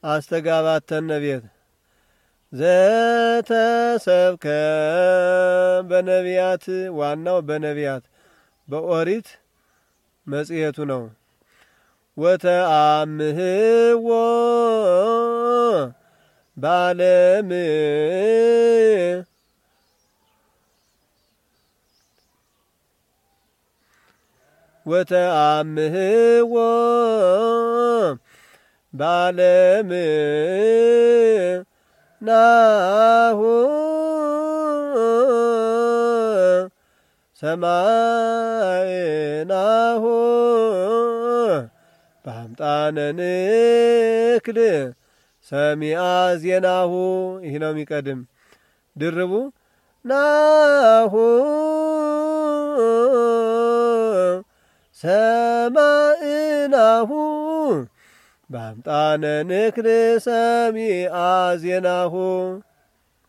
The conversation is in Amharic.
አስተጋባተነ ቤት ዘተሰብከ በነቢያት ዋናው በነቢያት በኦሪት መጽሔቱ ነው። ወተአምህዎ በዓለም ወተአምህዎ በዓለም ናሁ ሰማይናሁ በአምጣነ ንክል ሰሚአ ዜናሁ ይህ ነው የሚቀድም ድርቡ ናሁ ሰማእናሁ በአምጣነ ንክል ሰሚአ ዜናሁ